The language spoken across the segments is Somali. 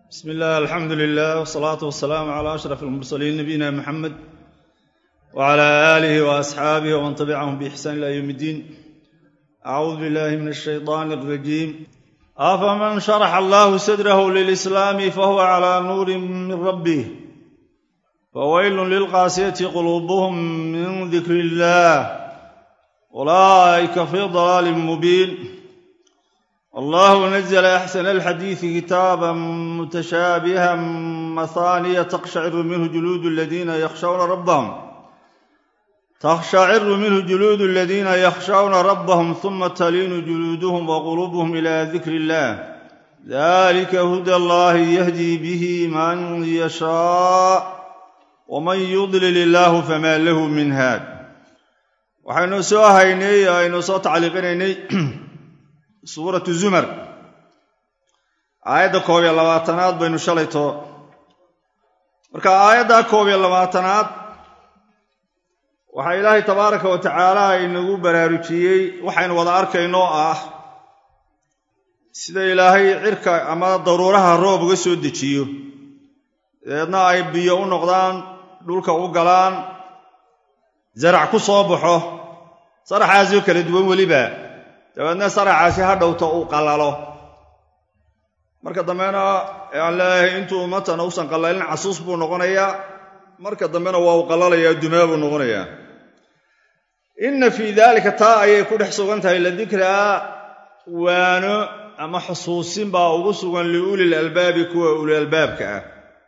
bsm illah alxamdu lilah wsalaatu wasalaamu cala ashraf almursaliin nabiyina muxamed wcala aalihi waasxaabih wman tabicahum biixsaan ila ywm اddiin acuudu billahi min ashayطan اrajiim afaman sharaxa allahu sadrahu lilislaami fahuwa cala nuuri min rabbih fawaylun lilqaasiyati quluubuhum min dikri illah ulaa'ika fii dalaalin mubiin allahu nazla axsana alxadiidi kitaaba mutashaabiha mahaaniya taqshaciru minhu juluudu aladiina yakhshawna rabbahum تkhشhacir minhu juluud اladina ykshawna rabhm ثuma taliinu juluuduhm wquluubhm ilى dikr اllah dalika huda اllahi yahdi bih man yashaaء wman yudlil illahu fama lahu min haad waxaynu soo haynay aynu soo tacliiqinaynay suuratu zumar aayadda koob iyo labaatanaad baynu shalayto marka aayadda koob iyo labaatanaad waxaa ilaahay tabaaraka wa tacaala inagu baraarujiyey waxaynu wada arkayno ah sida ilaahay cirka ama daruuraha roob uga soo dejiyo dabeedna ay biyo u noqdaan dhulka u galaan zarac ku soo baxo saraxaasoo kala duwan weliba dabeedna saraxaasi ha dhowto uu qallalo marka dambena aan leeyahay intuu matan usan qallalin casuus buu noqonayaa marka dambena waa uu qallalayaa dumaa buu noqonayaa inna fii daalika taa ayay ku dhex sugan tahay la dikraa waano ama xusuusin baa ugu sugan liulil albaabi kuwa uli albaabka ah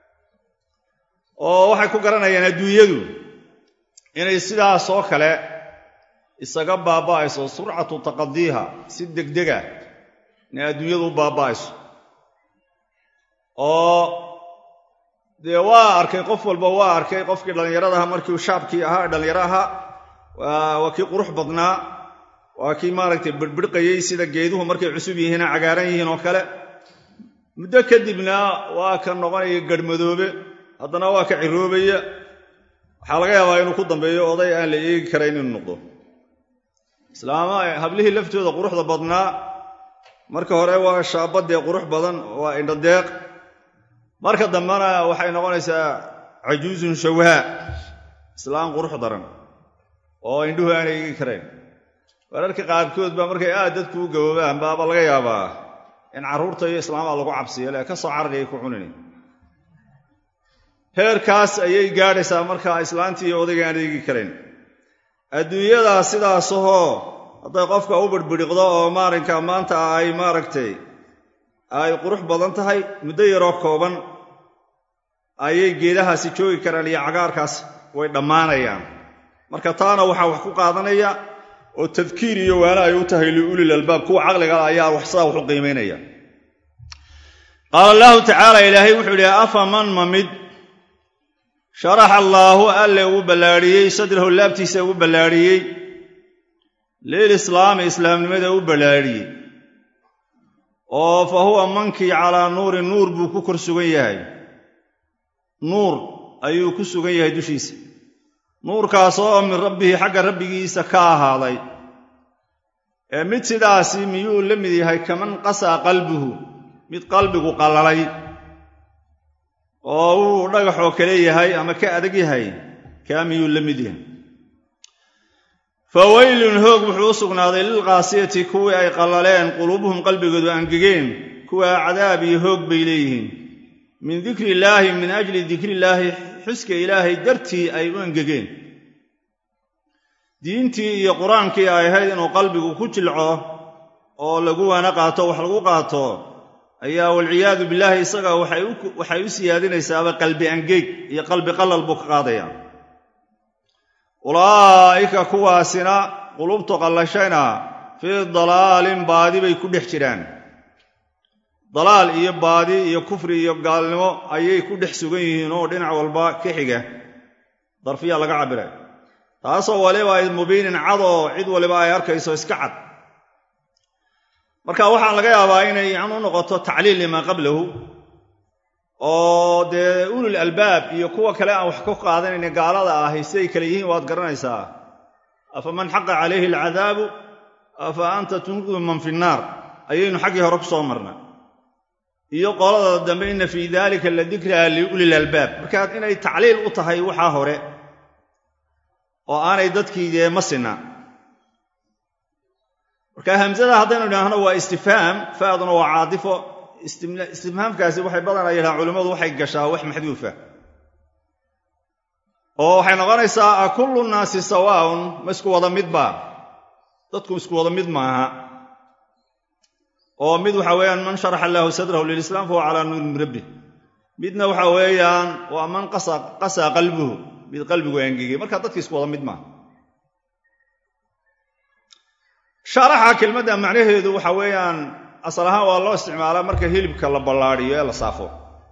oo waxay ku garanayaan adduunyadu inay sidaasoo kale isaga baaba'ayso surcatu taqadiiha si degdega inay adduunyadu u baaba'ayso oo dee waa arkay qof walba waa arkay qofkii dhallinyaradaha markii shaabkii ahaa dhallinyaro ahaa waa kii qurux badnaa waa kii maaragtay birbirqayey sida geeduhu markay cusub yihiina cagaaran yihiin oo kale muddo kadibna waa ka noqonaya garhmadoobe haddana waa ka ciroobaya waxaa laga yaabaa inuu ku dambeeyo oday aan la eegi karayn inuu noqdo islaama hablihii laftooda quruxda badnaa marka hore waa shaabadee qurux badan waa indhadeeq marka dambena waxay noqonaysaa cajuuzun shawhaa islaam qurux daran oo indhuhu aanay eegi karayn wararka qaarkood baa markay aad dadku u gaboobaan baaba laga yaabaa in carruurta iyo islaamaha lagu cabsiyo le ka soo carari ay ku cunin heerkaas ayay gaadhaysaa markaa islaantii iyo odayga aan eegi karayn adduunyadaa sidaasahoo hadday qofka u birbidhiqdo oo maalinka maanta ay maaragtay ay qurux badan tahay muddo yaroo kooban ayay geedahaasi joogi karaan iyo cagaarkaas way dhammaanayaan marka taana waxaa wax ku qaadanaya oo tadkiir iyo waana ay u tahay liulil albaab kuwa caqliga ayaa wax sidaa wax u qiimaynaya qaala allahu tacaala ilaahay wuxuu idhi afa man ma mid sharaxa allaahu alle uu ballaadhiyey sadrahu laabtiisa uu ballaadhiyey lilislaami islaamnimada u ballaadhiyey oo fa huwa mankii calaa nuurin nuur buu ku kor sugan yahay nuur ayuu ku sugan yahay dushiisa nuurkaas oo min rabbihi xagga rabbigiisa ka ahaaday ee mid sidaasi miyuu la mid yahay kaman qasaa qalbuhu mid qalbigu qallalay oo uu dhagaxoo kale yahay ama ka adag yahay kaa miyuu la mid yahay fa weylun hoog wuxuu u sugnaaday lilqaasiyati kuwii ay qallaleen quluubuhum qalbigoodu angegeen kuwaa cadaab iyo hoog bay leeyihiin min dikri illaahi min ajli dikrillaahi xuska ilaahay dartii ay u angegeen diintii iyo qur-aankii ay ahayd inuu qalbigu ku jilco oo lagu waana qaato wax lagu qaato ayaa walciyaadu billaahi isaga waxay u siyaadinaysaaba qalbi angeeg iyo qalbi qalal buu ka qaadaya ulaa'ika kuwaasina qulubtu qallashayna fii dalaalin baadi bay ku dhex jiraan dalaal iyo baadi iyo kufri iyo gaalnimo ayay ku dhex sugan yihiin oo dhinac walba ka xiga darfiya laga cabbiray taasoo waliba ay mubiinin cadoo cid waliba ay arkayso iska cad marka waxaa laga yaabaa inay yan u noqoto tacliil limaa qablahu oo dee ulul albaab iyo kuwa kale aan wax ka qaadanayna gaalada ahi siday kale yihiin waad garanaysaa afa man xaqa calayhi alcadaabu afa anta tunqidu man fi nnaar ayaynu xaggii hore ku soo marnay iyo qolada dambe inna fii daalika la dikraa liulil albaab markaa inay tacliil u tahay waxaa hore oo aanay dadkii dee ma sinna marka hamsada haddaynu idhaahno waa istifhaam faaduna waa caadifo istifhaamkaasi waxay badanaa yidhahaan culimmadu waxay gashaa wax maxduufa oo waxay noqonaysaa a kullu nnaasi sawaaun ma isku wada midba dadku isku wada mid maaha oo mid waxa weeyaan man sharaxa allaahu sadrahu lilislaam fahuwa calaa nuuri min rabbih midna waxa weeyaan waa man qasaa qalbuhu mid qalbigu angegay marka dadki isku wada mid maaha sharaxa kelmadda macnaheedu waxa weeyaan asal ahaan waa loo isticmaalaa marka hilibka la ballaadiyo ee la saafo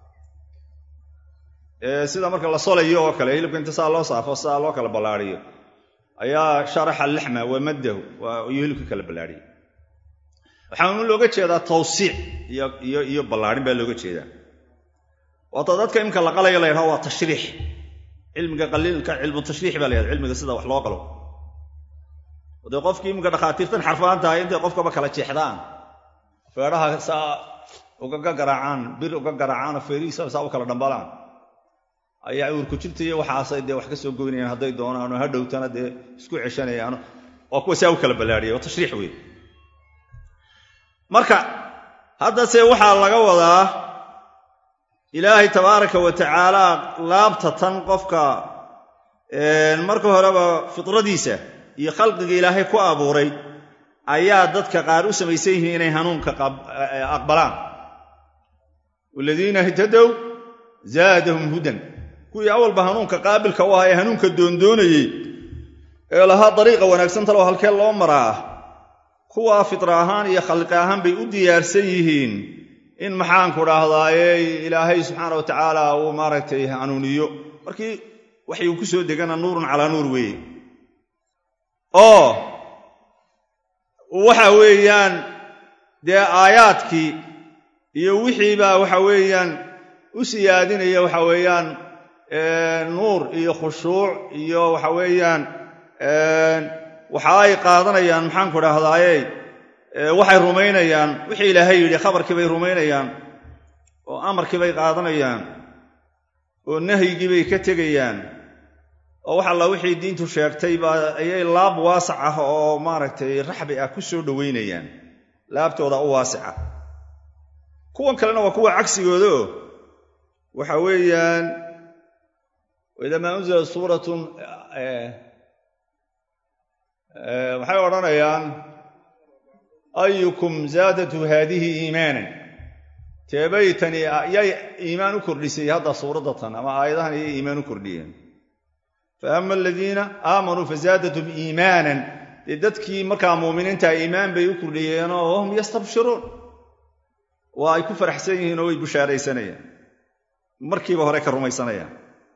sida marka la solayo oo kale hilibka inta saa loo saafo saa loo kala ballaadiyo ayaa sharaxa laxma wa maddahu iyo hilibka kala ballaadhiya waxaanu looga jeedaa tawsiic iyo ballaadhin baa looga jeedaa waata dadka imka la qalayo la yidhaho waa tashriix cilmiga qaliilka cilmu tashriix baa la yhahda cilmiga sida wax loo qalo dee qofkii imika dhakhaatiirtan xarfaan tahay intay qofkaba kala jeexdaan feedhaha saa ugaga garaacaan bir uga garaacaanoo feerihiisa saa u kala dhambalaan ayaa uurku jirtaiyo waxaasay dee wax ka soo goynayaan hadday doonaan oo ha dhowtana dee isku ceshanayaan waa kuwa saa u kala ballaadhiya waa tashriix wey marka haddase waxaa laga wadaa ilaahay tabaaraka wa tacaala laabta tan qofka marka horeba fitradiisa iyo khalqiga ilaahay ku abuuray ayaa dadka qaar u samaysan yihiin inay hanuunka aqbalaan waladiina ihtadow zaadahum hudan kuwii awalba hanuunka qaabilka u ahaa ee hanuunka doondoonayey ee lahaa dariiqa wanaagsan talow halkee loo maraa kuwaa fitra ahaan iyo khalqi ahaan bay u diyaarsan yihiin in maxaanku dhaahdaaye ilaahay subxaana wa tacaala uu maaragtay hanuuniyo markii waxay ku soo degana nuurun calaa nuur weeye oo waxa weeyaan dee aayaadkii iyo wixiibaa waxa weeyaan u siyaadinaya waxa weeyaan nuur iyo khushuuc iyo waxa weeyaan waxa ay qaadanayaan maxaanku dhahdaaye waxay rumaynayaan wixii ilaahay yidhi khabarkii bay rumaynayaan oo amarkii bay qaadanayaan oo nahyigii bay ka tegayaan oo wax alla wixii diintu sheegtay baa ayay laab waasac ah oo maaragtay raxbi ah ku soo dhowaynayaan laabtooda u waasica kuwan kalena waa kuwa cagsigooda oo waxa weeyaan idamaa unzila suuratun waxay odhanayaan ayukum zaadatu haadihi iimaanan teebaytani yay iimaan u kordhisay hadda suuraddatan ama aayadahan ayay iimaan u kordhiyeen fa ama aladiina aamanuu fazaadatum iimaanan dee dadkii markaa muuminiinta iimaan bay u kordhiyeenoo wahum yastabshiruun waa ay ku faraxsan yihiin oo way bushaaraysanayaan markiiba hore ka rumaysanayaan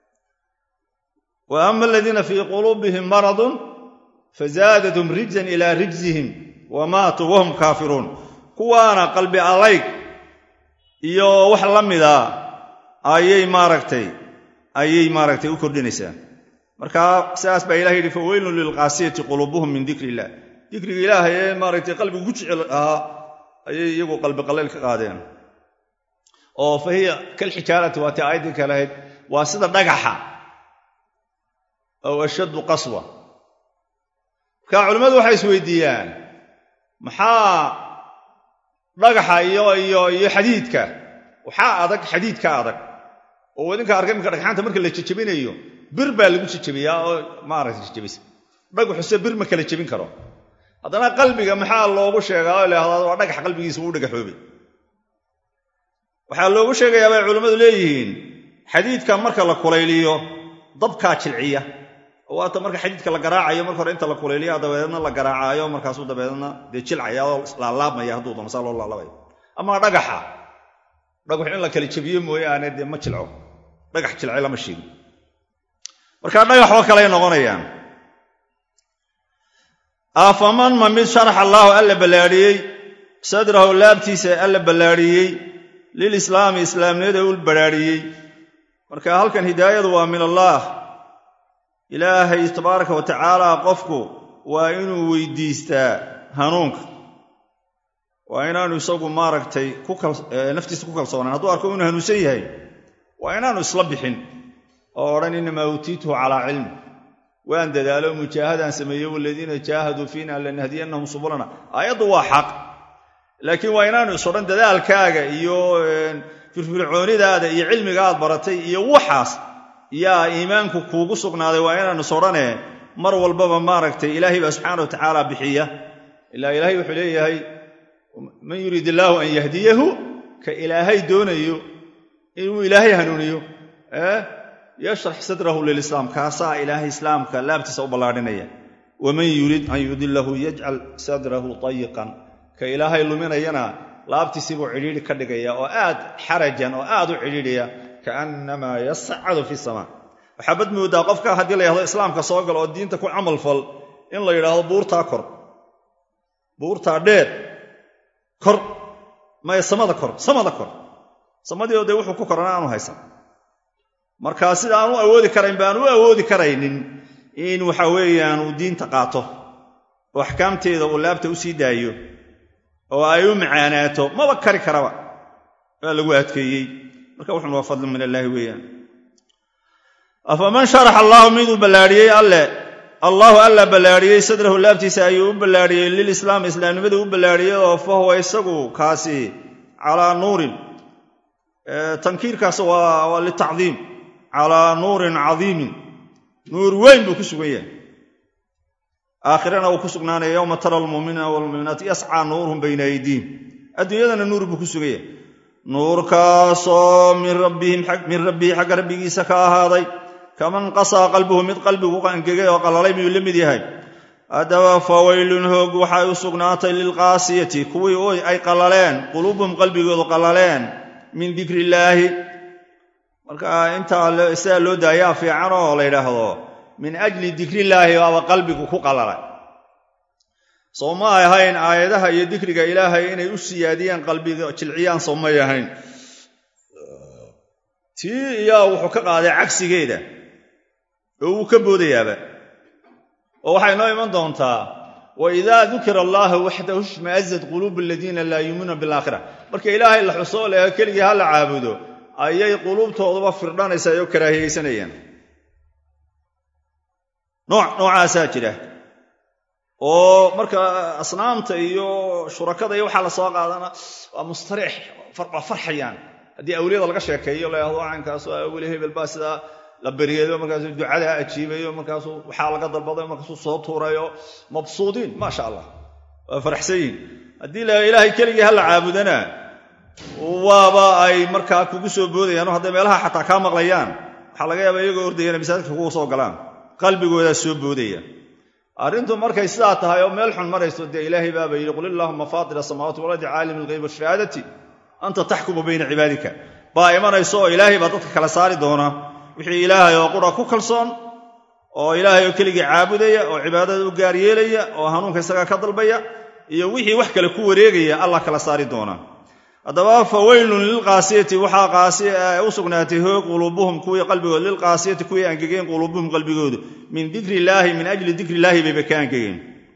wa ama aladiina fii quluubihim maradun fazaadatum rijzan ilaa rijzihim wa maatuu wahum kaafiruun kuwaana qalbi alayg iyo wax la mida ayay maaragtay ayay maaragtay u kordhinaysaa marka sidaas baa ilaha yidhi faweylun lilqaasiyati quluubuhum min dikri illah dikriga ilaahay ee maaragtay qalbigu ku jecel ahaa ayay iyagu qalbi qallayl ka qaadeen oo fa hiya kalxijaarati waa tii aayaddii ka lahayd waa sida dhagaxa ow ashaddu qaswa marka culimmadu waxay isweydiiyaan maxaa dhagaxa iyo iyo iyo xadiidka waxaa adag xadiidka adag oo wadinka arka iminka dhagxaanta marka la jejebinayo bir baa lagu jejebiyaa oo maaragta jejebisa dhagaxuse bir ma kala jebin karo haddana qalbiga maxaa loogu sheegaa oo ilaahdaa waa dhagax qalbigiisa uu dhagaxoobay waxaa loogu sheegayaa bay culimmadu leeyihiin xadiidka marka la kulayliyo dabkaa jilciya oo waata marka xadiidka la garaacayo marka hore inta la kulayliya dabeedna la garaacaayo markaasuu dabeedna dee jilcaya oo laalaabmaya hadduu doono saa loo laalabayo ama dhagaxa dhagax in la kala jebiyo mooyaane dee ma jilco dhagax jilcay lama sheegin marka dhagaxoo kaley noqonayaan afaman ma mid sharax allaahu alla ballaadhiyey sadrahu laabtiisa alla ballaadhiyey lilislaami islaamnimada u badhaadhiyey marka halkan hidaayadu waa min allaah ilaahay tabaaraka wa tacaala qofku waa inuu weydiistaa hanuunka waa inaanu isagu maaragtay naftiisa ku kalsoonaan hadduu arko inuu hanuunsan yahay waa inaanu isla bixin oo odhan innamaa uutiituhu calaa cilm waan dadaalo mujaahadaan sameeye waladiina jaahaduu fiina lanahdiyannahum subulana aayaddu waa xaq laakiin waa inaanu is odhan dadaalkaaga iyo firfircoonidaada iyo cilmiga aad baratay iyo waxaas yaa iimaanku kuugu sugnaaday waa inaanu is odhane mar walbaba maaragtay ilaahay baa subxaana wa tacaala bixiya ilaa ilaahay wuxuu leeyahay man yuriid illaahu an yahdiyahu ka ilaahay doonayo inuu ilaahay hanuuniyo yashrax sadrahu lilislaam kaasaa ilaahay islaamka laabtiisa u ballaadhinaya waman yurid an yudilahu yajcal sadrahu tayiqan ka ilaahay luminayana laabtiisiibuu cidhiidhi ka dhigaya oo aad xarajan oo aad u cidhiidhaya kaannamaa yascadu fi samaa waxaa bad moodaa qofka haddii la yhahdo islaamka soo gal oo diinta ku camal fal in la yidhaahdo buurtaa kor buurtaa dheer kor maya samada kor samada kor samadiio dee wuxuu ku korana aanu haysan marka sida aanu awoodi karayn ba aan u awoodi karaynin in waxa weeyaan uu diinta qaato oo axkaamteeda uu laabta u sii daayo oo ay u macaanaato maba kari karaba waa lagu adkeeyey marka wuxun waa fadli min allaahi weeyaan afaman sharax allaahu miduu ballaadhiyey alle allaahu alla ballaadhiyey sadrahu laabtiisa ayuu u ballaadhiyey lilislaam islaamnimada u ballaadhiyey oo fa huwa isagu kaasi calaa nuurin tankiirkaas waa litacdiim calaa nuurin cadiimin nuur weyn buu ku sugan yahay aakhirana uu ku sugnaanaya yowma tara almuuminiina walmuuminaati yascaa nuuruhum bayna aydiihim adduunyadana nuur buu ku sugan yahay nuurkaasoo min rabbihi xagga rabbigiisa ka ahaaday kaman qasaa qalbuhu mid qalbigu angegay oo qalalay miyuu la mid yahay haddaba fawaylun hoog waxay u sugnaatay lilqaasiyati kuwii ay qalaleen quluubuhum qalbigoodu qalaleen min dikri illaahi marka intaa sidaa loo daayaa fiican oo la yidhaahdo min ajli dikrillaahi baaba qalbigu ku qalalay soo ma ay ahayn aayadaha iyo dikriga ilaahay inay u siyaadiyaan qalbiga jilciyaan soo may ahayn tii iyaa wuxuu ka qaaday cagsigeeda oo wuu ka boodayaaba oo waxay noo iman doontaa wa idaa dukira allaahu waxdahu ishmaazat quluubu aladiina laa yuuminuuna bilaakhira marka ilaahay la xusoo leha keligii ha la caabudo ayay quluubtooduba firdhanaysaa oo karaahiyeysanayaan nooc noocaasaa jira oo marka asnaamta iyo shurakada iyo waxaa la soo qaadana waa mustariix waa farxayaan haddii awliyada laga sheekeeyo layahdo caynkaas weli hebel baa sidaa la beryeedo markaasuu ducadaa ajiibayo markaasuu waxaa laga dalbaday markaasuu soo tuurayo mabsuudiin maasha allah waa faraxsan yihin haddii la ilaahay keligii ha la caabudana waaba ay markaa kugu soo boodayaan oo hadday meelaha xataa kaa maqlayaan waxaa laga yaaba iyagoo ordayana masaajidka kugu soo galaan qalbigoodaa soo boodaya arrintu markay sidaa tahay oo meel xun marayso dee ilaahay baaba yidhi qul illaahuma faatir asamaawaati walardi caalim alghayb washahaadati anta taxkumu bayna cibaadika baa imanayso oo ilaahay baa dadka kala saari doona wixii ilaahay oo qura ku kalsoon oo ilaahay oo keligii caabudaya oo cibaadada u gaar yeelaya oo hanuunka isagaa ka dalbaya iyo wixii wax kale ku wareegaya allah kala saari doona haddaba fa weylun lilqaasiyati waxaa qaasi u sugnaatay hoog quluubuhum kuwii qalbigood lilqaasiyati kuwii angegeen quluubuhum qalbigoodu min dikri illaahi min ajli dikri illaahi bayba ka angegeen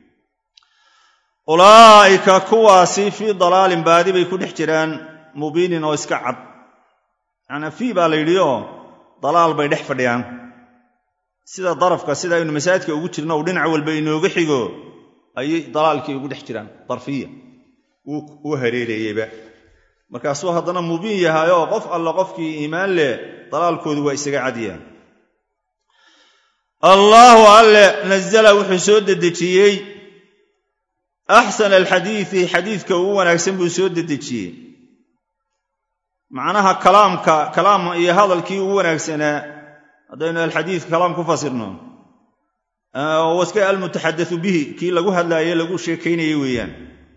ulaa'ika kuwaasi fii dalaalin baadi bay ku dhex jiraan mubiinin oo iska cad macnaa fii baa la yidhi oo dalaal bay dhex fadhiyaan sida darafka sida aynu masaajidka ugu jirno uu dhinac walba inooga xigo ayay dalaalkii ugu dhex jiraan darfiya uu hareereeyeyba markaasuu haddana mubiin yahay oo qof alla qofkii iimaan leh dalaalkoodu waa isaga cadiyaan allaahu alle nazala wuxuu soo dedejiyey axsana alxadiidi xadiidka ugu wanaagsan buu soo dedejiyey macnaha kalaamka kalaam iyo hadalkii ugu wanaagsanaa haddaynu alxadiid kalaam ku fasirno waska almutaxadau bihi kii lagu hadlaaye lagu sheekaynayey weeyaan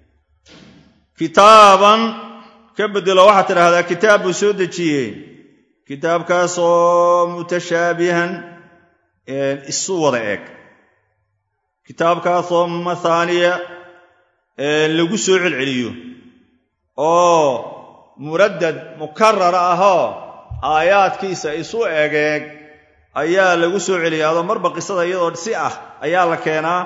kitaaban ka bedelo waxaad tidhaahdaa kitaab buu soo dejiyey kitaabkaasoo mutashaabihan isu wada eg kitaabkaasoo mathaaniya lagu soo celceliyo oo muraddad mukarara ahoo aayaadkiisa isu egeeg ayaa lagu soo celiya adoo marba qisada iyadoo si ah ayaa la keenaa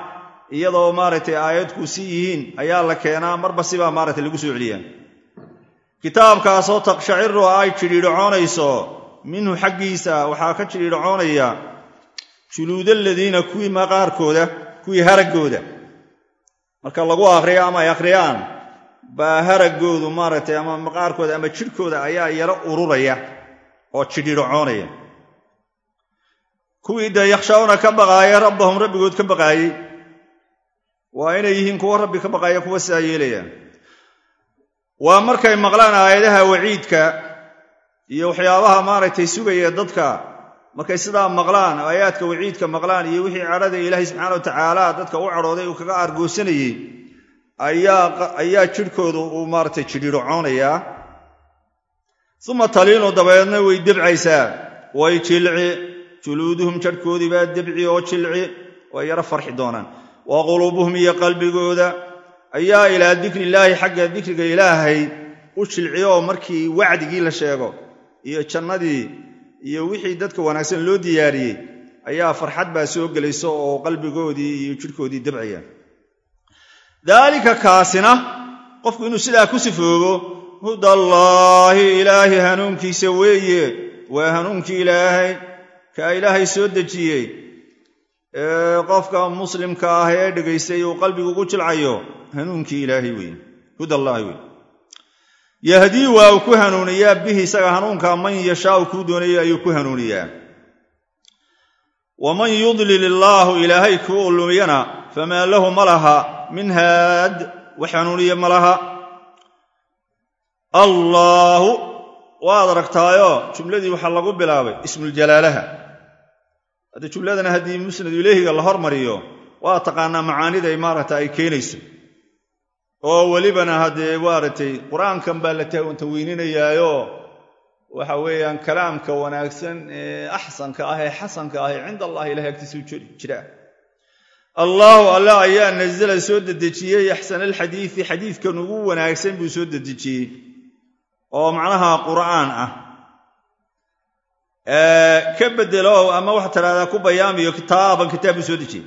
iyadoo maaragtay aayadku si yihiin ayaa la keenaa marba sibaa maaragtay lagu soo celiyaa kitaabkaasoo taqshaciru ay jidhiidhacoonayso minhu xaggiisa waxaa ka jidhiidhacoonaya juluudaladiina kuwii maqaarkooda kuwii haraggooda marka lagu akriyo ama ay akhriyaan baa haraggoodu maaragtay ama maqaarkooda ama jidhkooda ayaa yaro ururaya oo jidhiidhacoonaya kuwii dee yakhshawna ka baqaaya rabbahum rabbigood ka baqaayey waa inay yihiin kuwo rabbi ka baqaaya kuwa sidaa yeelayaan waa markay maqlaan aayadaha waciidka iyo waxyaabaha maaragtay sugaya dadka markay sidaa maqlaan aayaadka waciidka maqlaan iyo wixii cadhada ilaahay subxaana wa tacaala dadka u cadhooday uu kaga aargoosanayey ayaa jidhkoodu uu maaragtay jidhiidhocoonayaa uma taliinu dabeedna way debcaysaa way jilci juluuduhum jadhkoodii baa debci oo jilci way yaro farxi doonaan wa quluubuhum iyo qalbigooda ayaa ilaa dikrillaahi xagga dikriga ilaahay u jilciyo markii wacdigii la sheego iyo jannadii iyo wixii dadka wanaagsan loo diyaariyey ayaa farxad baa soo gelaysa oo qalbigoodii iyo jidhkoodii debcaya daalika kaasina qofku inuu sidaa ku sifoogo hudallaahi ilaahi hanuunkiisa weeye waa hanuunkii ilaahay kaa ilaahay soo dejiyey ee qofka muslimka ah ee dhegaystay uu qalbigu ugu jilcayo hanuunkii ilaahay weeye hudallaahi weye yahdii waa uu ku hanuuniyaa bihi isaga hanuunka man yashaau kuu doonaya ayuu ku hanuuniyaa waman yudlil illaahu ilaahay kuu lumiyana famaa lahu ma laha min haad wax hanuuniya ma laha allaahu waad aragtaayo jumladii waxaa lagu bilaabay ismuljalaalaha hadda jumladana haddii musnadu ilaahiga la hormariyo waa taqaanaa macaaniday maaragta ay keenayso oo welibana haddee maaragtay qur-aankan baa la tanweyninayaayo waxa weeyaan kalaamka wanaagsan ee axsanka ah ee xasanka ah ee cinda allahi ilahay agtiisa u jira allaahu alla ayaa nazala soo dedejiyey axsana alxadiidi xadiidkan ugu wanaagsan buu soo dedejiyey oo macnaha qur'aan ah ka bedelo ama waxaa tidhahdaa ku bayaamiyo kitaaban kitaab buu soo dejiyey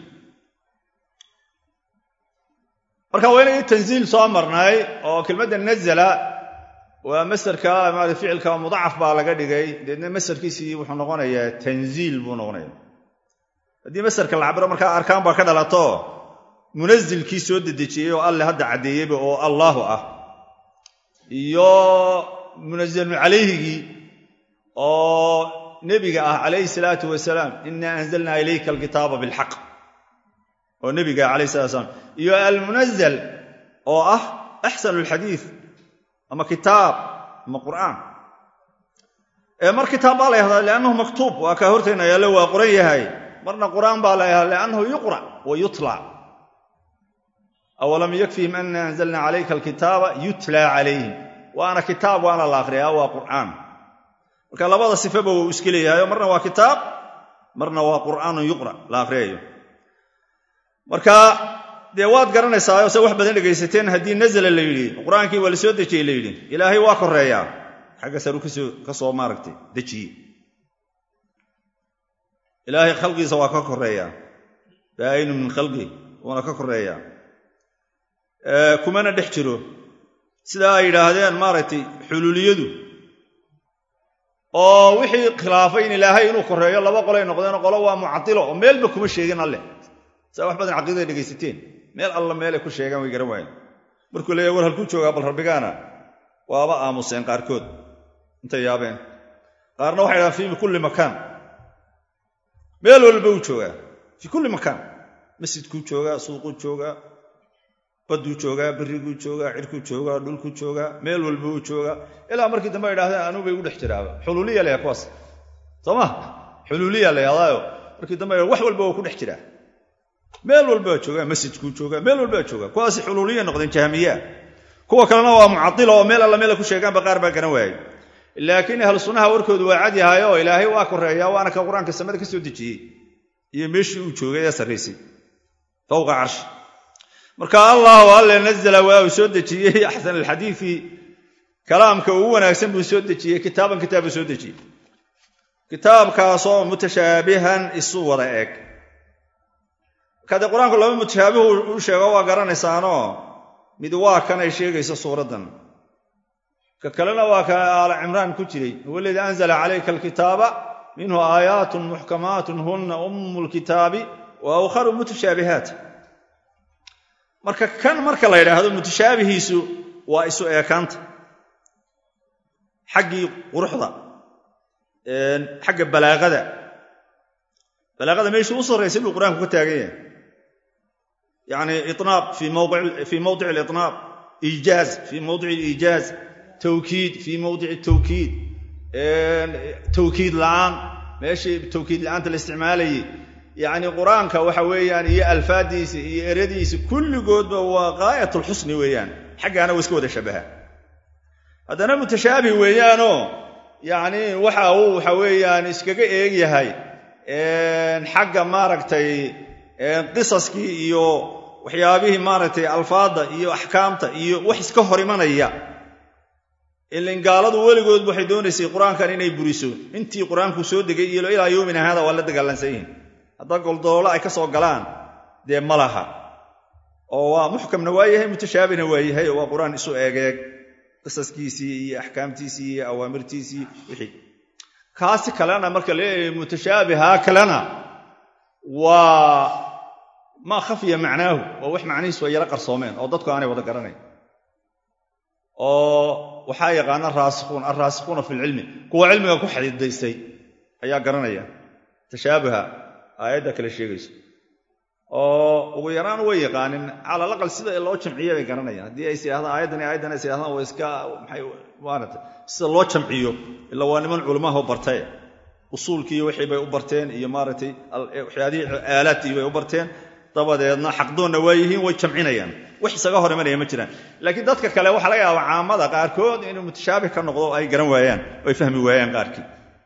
marka waa inay tanziil soo marnay oo kelmadda nazala waa masarka maarata ficilka mudacaf baa laga dhigay deedna masarkiisii wuxuu noqonayaa tanziil buu noqonaya haddii masarka la cabiro markaa arkaan baa ka dhalato munazilkii soo dedejiyey oo alle hadda caddeeyeyba oo allaahu ah iyo munazalun calayhigii oo nebiga ah calayhi salaatu wasalaam inaa anzalnaa ilayka alkitaaba bilxaq oo nebiga ah calayhi salatu wasalaam iyo almunazal oo ah axsanu alxadiid ama kitaab ama qur'aan mar kitaab baa la yahdaa liannahu maktuub waa kaa hortayna yaallo waa qoran yahay marna qur'aan baa la yahdaa liannahu yuqra' wa yutla awalam yakfihim ana anzalna calayka alkitaaba yutla calayhim waana kitaab waana la akhriyaa waa qur'aan marka labada sifaba wuu iska leeyahayo marna waa kitaab marna waa qur'aanun yuqra' la akhriyayo marka dee waad garanaysaayo se wax badan dhegaysateen haddii nazala la yidhi qur-aankii waa la soo dejiyey la yidhi ilaahay waa koreeyaa xagga saru ka soo maaragtay dejiye ilaahay khalqiisa waa ka koreeyaa baa'inu min khalqi wuuna ka koreeyaa kumana dhex jiro sida ay yidhaahdeen maaragtay xuluuliyadu oo wixii khilaafay in ilaahay inuu koreeyo laba qolay noqdeen qolo waa mucadilo oo meelba kuma sheegin alleh saa wax badan caqiidada dhegaysateen meel alla meelay ku sheegaan way garan waayeen markuu leeyahy war halkuu joogaa bal rabbigaana waaba aamuseen qaarkood intay yaabeen qaarna waxay dhahaan fii kulli makaan meel walba uu joogaa fii kulli makaan masjidkuu joogaa suuquu joogaa badduu joogaa berriguu joogaa cirkuu joogaa dhulkuu joogaa meel walba uu joogaa ilaa markii dambe ay dhahdeen anuu bay u dhex jiraaba xuluuliya la kuwaas soo ma xuluuliya la yadaayo markii dambe wax walba waa ku dhex jiraa meel walba waa joogaa masjidkuu joogaa meel walba waa joogaa kuwaasi xuluuliya noqdeen jahmiyaa kuwa kalena waa mucadilo oo meel alla meela ku sheegaanba qaar baa garan waayey laakiin ahlu sunnaha warkoodu waa cad yahay oo ilaahay waa koreeyaa waana ka qur-aanka samada ka soo dejiyey iyo meeshii uu joogay ee sarraysay fowqa carshi marka allahu alle nazla waa uu soo dejiyey axsan alxadiidi kalaamka ugu wanaagsan buu soo dejiyey kitaaban kitaab buu soo dejiyey kitaabkaasoo mutashaabihan isu wada eg marka dee qur-aanku laba mutashaabihu u sheego waa garanaysaanoo mid waa kan ay sheegayso suuraddan ka kalena waa ka aala cimraan ku jiray huwa aladii anzala calayka alkitaaba minhu aayaatun muxkamaatun hunna ummu lkitaabi wa awkharu mutashaabihaat marka kan marka la yidhaahdo mutashaabihiisu waa isu eekaanta xaggii quruxda xagga balaaqada balaaqada meeshuu u sarraysay buu qur-aanku ka taagan yahay yacni inaab fii mowdic alinaab iijaaz fii mowdic aliijaaz tawkiid fii mowdic tawkiid tawkiid la'aan meeshii tawkiid la'aanta la isticmaalayay yacni qur-aanka waxa weeyaan iyo alfaadiisa iyo eradiisa kulligoodba waa gaayat alxusni weeyaan xaggaana waa iska wada shabaha haddana mutashaabih weeyaanoo yacni waxa uu waxa weeyaan iskaga eeg yahay xagga maaragtay qisaskii iyo waxyaabihii maaragtay alfaadda iyo axkaamta iyo wax iska hor imanaya ilin gaaladu weligood waxay doonaysay qur-aankan inay buriso intii qur-aanku soo degay iyo ilaa yowmina haada waa la dagaalansan yihin haddaa goldoolo ay ka soo galaan dee ma laha oo waa muxkamna waa yahay mutashaabihna waa yahay oo waa qur-aan isu eegeeg qisaskiisii iyo axkaamtiisii iyo awaamirtiisii wixii kaasi kalena marka leeyahay mutashaabiha kalena waa maa khafiya macnaahu oo wax macnihiisu ay yala qarsoomeen oo dadku aanay wada garanayn oo waxaa yaqaana raasikhuun alraasikhuuna fi lcilmi kuwa cilmiga ku xadidaystay ayaa garanaya tashaabuha aayadda kale sheegayso oo ugu yaraan way yaqaanin cala alaqal sida loo jamciyo bay garanayaan haddii ay siyahdaan aayaddani aayaddan ay siyahdaan waa iska maxay maarata sida loo jamciyo ila waa niman culamaho bartay usuulkii wixii bay u barteen iyo maaragtay waxyaadihii aalaadkii bay u barteen dabadeedna xaqdoonna waa yihiin way jamcinayaan wax isaga hor imanaya ma jiraan laakiin dadka kale waxaa laga yaaba caamada qaarkood inuu mutashaabih ka noqdo ay garan waayaan oo ay fahmi waayaan qaarkii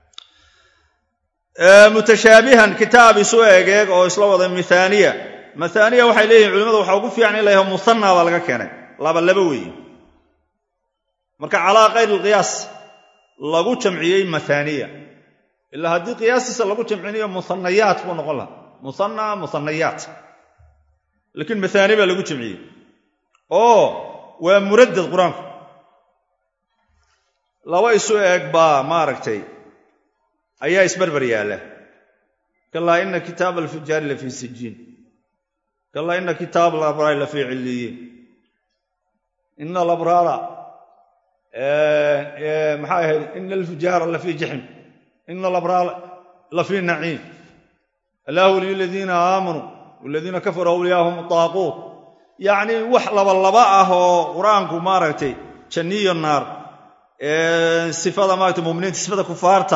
mutashaabihan kitaab isu egeeg oo isla wada miaaniya maaaniya waxay leeyihin culimadu waxa ugu fiican in la yaho musanna baa laga keenay laba laba weeye marka calaa kayr alqiyaas lagu jamciyey maaaniya ilaa haddii qiyaastiisa lagu jamcinayo muanayaat buu noqon laha muana muanayaat laakiin maaani baa lagu jamciyey oo waa muradad qur-aanku laba isu eeg baa maaragtay ayaa isbarbar yaalla kalaa ina kitaaba alfujaari la fii sijiin kalaa ina kitaaba alabraari la fii cilliyiin ina alabraara maxay ahayd ina alfujaara la fii jaxim ina alabraara la fii naciim allahu waliyu aladiina aamanuu waladiina kafaruu awliyaahum taaquut yacni wax labalaba ah oo qur-aanku maaragtay janniyo naar sifada maaragtay muminiinta sifada kufaarta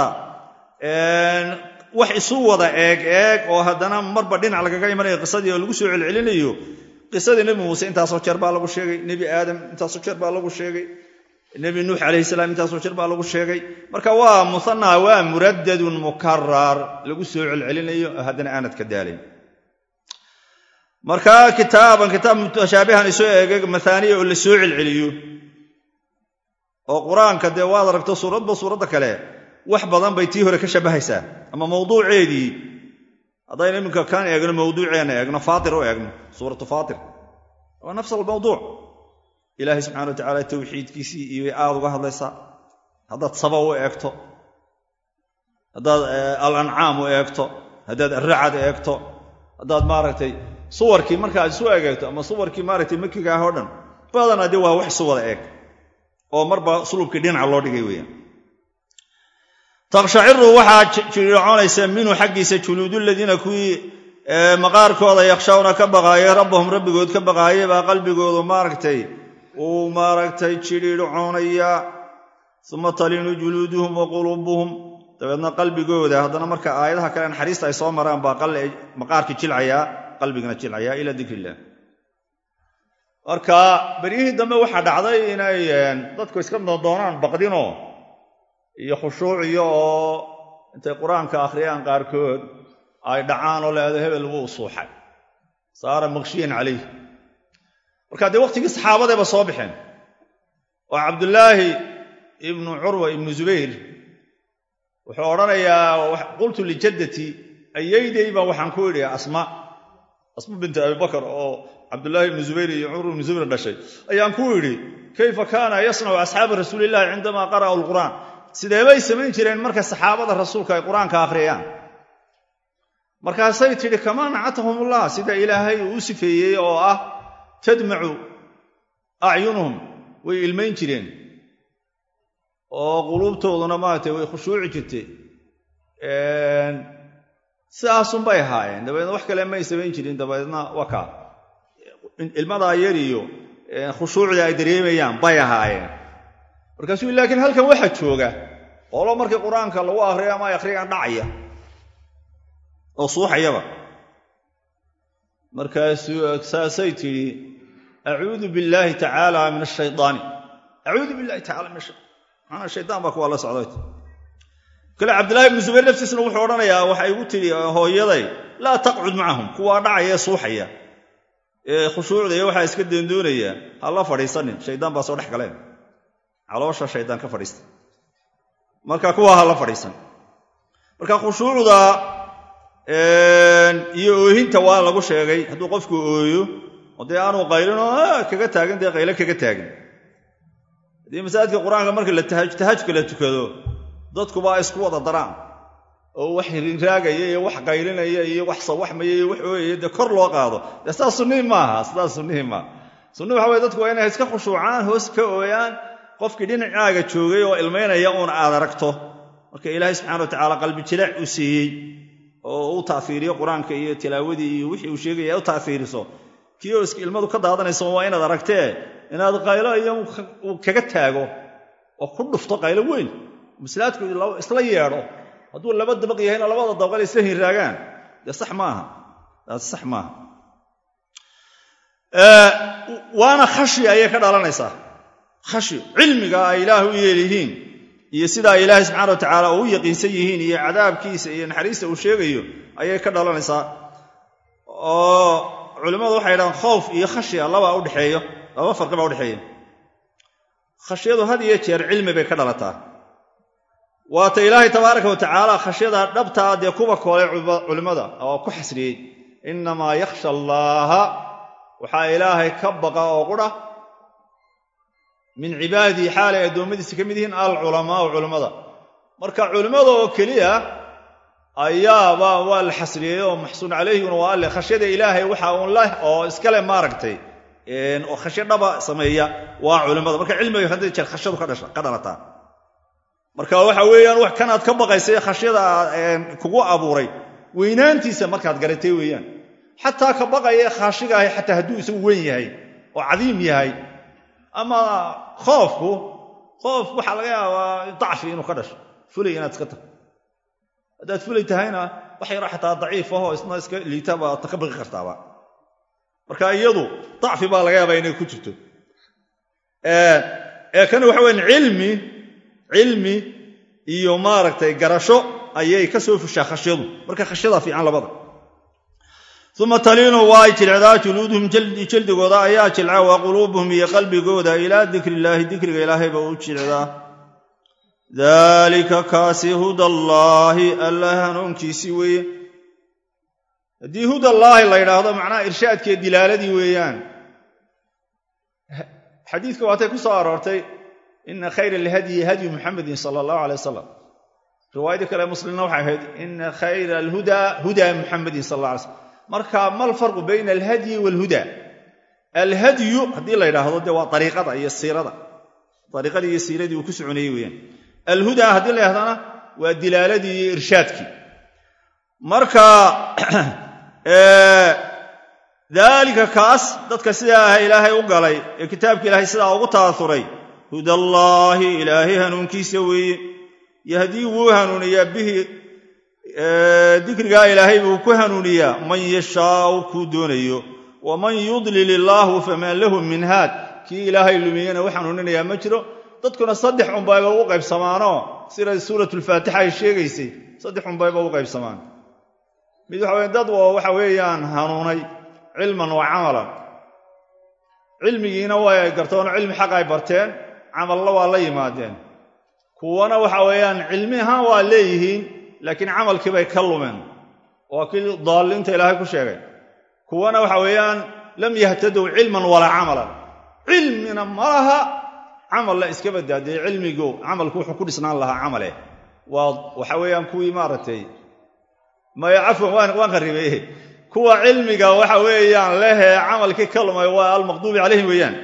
wax isu wada eeg eeg oo haddana marba dhinac lagaga imanayo qisadii oo lagu soo celcelinayo qisadii nebi muuse intaasoo jeer baa lagu sheegay nebi aadam intaasoo jeer baa lagu sheegay nebi nuux calayhi salaam intaasoo jeer baa lagu sheegay marka waa musanna waa muradadun mukarar lagu soo celcelinayo haddana aanad ka daalayn marka kitaaban kitaab mutashaabihan isu eegay maaaniya oo la soo celceliyo oo qur-aanka dee waad aragto suuradba suuradda kale wax badan bay tii hore ka shabbahaysaa ama mawduuceedii haddaynu iminka kan eegno mawduuceenna eegno faatir u eegno suuratu faatir waa nafs almawduuc ilaahay subxana wa tacala tawxiidkiisii iyo aad uga hadlaysaa haddaad saba u eegto haddaad alancaam u eegto haddaad aracad eegto haddaad maaragtay suwarkii markaad isu egeegto ama suwarkii maaragtay makiga ah oo dhan badanaa dee waa wax isu wada eeg oo marba sulubkii dhinaca loo dhigay weeyaan takshaciru waxaa jiriicoonaysa minhu xaggiisa juluudu ladiina kuwii maqaarkooda yakshawna ka baqaayay rabbahum rabbigood ka baqaayay baa qalbigoodu maaragtay uu maaragtay jiriircoonaya uma talinu juluuduhum wa quluubuhum dabeedna qalbigooda haddana marka aayadaha kale naxariista ay soo maraan baa maqaarkii jilcayaa qalbigana jilcayaa ila dikr illah marka beryihii dambe waxaa dhacday inay dadku iska doonaan baqdinoo iyo khushuuciyo oo intay qur-aanka akhriyaan qaarkood ay dhacaan oo leedo hebel wuu suuxay saara maqshiyan calayh marka dee waqtigii saxaabadayba soo baxeen oo cabdulaahi ibnu curwa ibnu zubayr wuxuu odhanayaa qultu lijaddati ayayday baa waxaan ku idhi asma asma binti abibakar oo cabdullaahi ibnu zubayr iyo cumar ibnu zubayr dhashay ayaan ku idhi kayfa kaana yasnacu asxaabu rasuulillahi cindamaa qara'u lqur'aan sideebay samayn jireen marka saxaabada rasuulka ay qur-aanka akhriyaan markaasay tidhi kamaa nacatahumullah sida ilaahay uu u sifeeyey oo ah tadmacu acyunuhum way ilmayn jireen oo quluubtooduna maaragtay way khushuuci jirtay sidaasunbay ahaayeen dabeedna wax kale may samayn jirin dabeedna waa kaa ilmadaa yar iyo khushuucda ay dareemayaan bay ahaayeen markaasuu laakiin halkan waxaa jooga qolo markii qur-aanka lagu akriyo ama ay akhriyaan dhacaya oo suuxayaba markaasuu saasay tidhi acuudu billaahi tacaala min ashaydaani acuudu billahi tacala min maanaa shaydaan baa kuwaa la socday kale cabdillahi ibnu zubayr naftiisna wuxuu odhanayaa waxay igu tidhi hooyaday laa taqcud macahum kuwaa dhacaya ee suuxaya ee khushuucda iyo waxaa iska doondoonaya ha la fadhiisanin shaydaan baa soo dhex galeen caloosha shaydaan ka fadhiista marka kuwaa ha la fadhiisan marka khushuucda iyo oohinta waa lagu sheegay hadduu qofku ooyo oo dee aanu qaylinoo kaga taagin dee qayle kaga taagin haddii masaajidka qur-aanka marka la tahajka la tukado dadkubaa isku wada daraan oo wax rinraagaya iyo wax qaylinaya iyo wax sawaxmaya iyo wax ooyaya dee kor loo qaado dee sidaas sunnihii maaha sidaas sunnihii maaha sunnihi waxa weye dadku waa inay iska khushuucaan hoos ka ooyaan qofkii dhinacaaga joogay oo ilmaynaya uun aad aragto marka ilaahay subxana wa tacaala qalbi jilaac uu siiyey oo u taafiiriyo qur-aanka iyo tilaawadii iyo wixii uu sheegaya u taafiiriso kii oo iska ilmadu ka daadanayso waa inaad aragtee inaad qaylo iyo uu kaga taago oo ku dhufto qaylo weyn maslaadku isla yeedho hadduu laba dabaq yahayna labada dabaqal isla hinraagaan dee sax maaha daas sax maaha waana khashi ayay ka dhalanaysaa khashi cilmiga ay ilaah u yeelyihiin iyo sidaa ilaahay subxana wa tacaala oo u yaqiinsan yihiin iyo cadaabkiisa iyo naxariista uu sheegayo ayay ka dhalanaysaa oo culimmadu waxay yidhahaan khowf iyo khashya labaa udhexeeyo laba farqi baa udhexeeya khashyadu had iyo jeer cilmi bay ka dhalataa waata ilaahay tabaaraka wa tacaala khashyada dhabtaa dee kuwa koolay culimmada oo ku xasriyey innamaa yakhsha allaaha waxaa ilaahay ka baqa oo qura min cibaadihi xaalay addoommadiisa ka mid yihiin alculamaau culammada marka culimmada oo keliya ayaaba waa la xasriyey oo maxsuun calayhiguna waa alle khashyada ilaahay waxa uun leh oo iskale maaragtay oo khashyo dhaba sameeya waa culimmada marka cilmiga hadda jeer khashyadu ka dhalataa marka waxa weeyaan wax kanaad ka baqaysay khashyada kugu abuuray weynaantiisa markaad garatay weeyaan xataa ka baqaya khaashiga ahi xataa hadduu isagu weyn yahay oo cadiim yahay ama khoofku khoof waxaa laga yaabaa dacfi inuu ka dhasho fulay inaad iska taho haddaad fulay tahayna wax yaro xataa daciif ahoo isna iska liita baad ka baqi kartaaba marka iyadu dacfi baa laga yaabaa inay ku jirto ee kani waxa weyan cilmi cilmi iyo maaragtay garasho ayay ka soo fushaa khashyadu marka khashyadaa fiican labada uma taliinu waa ay jilcdaa juluuduhum jeldigooda ayaa jilca wa quluubuhum iyo qalbigooda ilaa dikri illaahi dikriga ilaahayba u jilcdaa daalika kaasi hudallaahi alla hanuunkiisii weeye haddii hudallaahi la yidhaahdo macnaha irshaadkee dilaaladii weeyaan xadiidka waatay ku soo aroortay ina khayra alhadyi hadyu muxamedin sala allahu alay wasalam riwaayadii kale muslimna waxay ahayd ina khayra alhuda huda muxamedin sal alla alay slam marka mal farqu bayna alhadyi waalhuda alhadyu haddii la yidhaahdo dee waa ariiqada iyo siirada ariiqadii iyo siiradii uu ku soconayey weeyaan alhuda haddii la yidhahdana waa dilaaladii iyo irshaadkii marka daalika kaas dadka sidaa ah ilaahay u galay ee kitaabka ilaahay sidaa ugu taasuray hudallaahi ilaahay hanuunkiisa weeye yahdii wuu hanuuniyaa bihi dikrigaa ilaahay buu ku hanuuniyaa man yashaau kuu doonayo waman yudlil illaahu faman lahu min haad kii ilaahay lumiyena u hanuuninayaa ma jiro dadkuna saddex unbayba u qaybsamaanoo sida suuratulfaatixa ay sheegaysay saddex unbayba u qaybsamaan mid waxa weye dad oo waxa weeyaan hanuunay cilman wa camalan cilmigiina way gartoon cilmi xaq ay barteen camalla waa la yimaadeen kuwana waxa weeyaan cilmi ahaan waa leeyihiin laakiin camalkii bay ka lumeen waa kii daalliinta ilaahay ku sheegay kuwana waxa weeyaan lam yahtadow cilman walaa camalan cilmina ma laha camalla iska badaa dee cilmigu camalku wuxuu ku dhisnaan lahaa camale waa waxa weeyaan kuwii maaragtay maya cafwan waan qaribay kuwa cilmiga waxa weeyaan lehee camalkii ka lumay waa almaqduubi calayhim weeyaan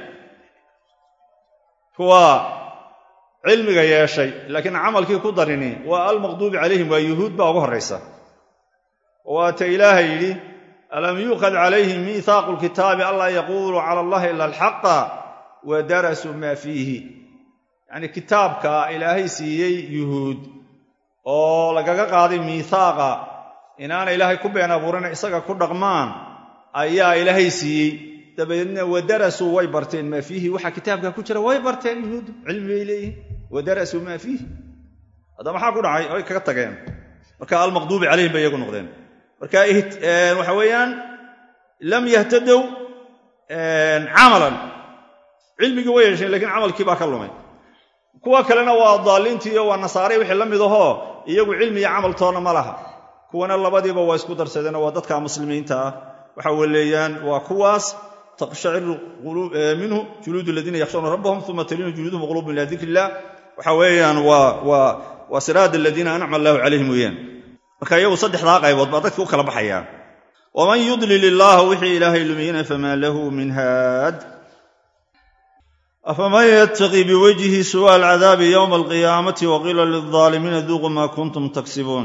kuwa cilmiga yeeshay laakiin camalkii ku darini waa almaqduubi calayhim waa yuhuud baa ugu horraysa waata ilaahay yidhi alam yuuqad calayhim miihaaqu lkitaabi anlaa yaquuluu cala allahi ila alxaqa wa darasuu maa fiihi yacnii kitaabka ilaahay siiyey yuhuud oo lagaga qaaday miihaaqa inaana ilaahay ku been abuurina isaga ku dhaqmaan ayaa ilaahay siiyey dabadeedna wadarasuu way barteen maa fiihi waxa kitaabka ku jira way barteen yuhuud cilmi bay leeyihin wadarasuu maa fiihi hadda maxaa ku dhacay way kaga tageen marka almaqduubi calayhim bay iyagu noqdeen marka waxa weeyaan lam yahtadow camalan cilmigii way yeesheen lakiin camalkii baa ka lumay kuwa kalena waa daaliintiiyo waa nasaare wixii la mid ahoo iyagu cilmi iyo camal toona ma laha kuwana labadiiba waa isku darsadeen waa dadka muslimiinta ah waxa weleeyaan waa kuwaas taqshaciru minhu juluud aladiina yakhshawna rabbahum uma taliinu juluuduhum quluubum ila dikr illah waxa weeyaan waa siraad aladiina ancama allahu calayhim weeyaan marka iyagu saddexdaa qaybood baa dadka u kala baxayaan waman yudlil illaahu wixii ilaahay lumiyena famaa lahu min haad afaman yattaqi biwajhi suwa alcadaabi yowma alqiyaamati waqiila lilظaalimiina duuquu maa kuntum taksibuun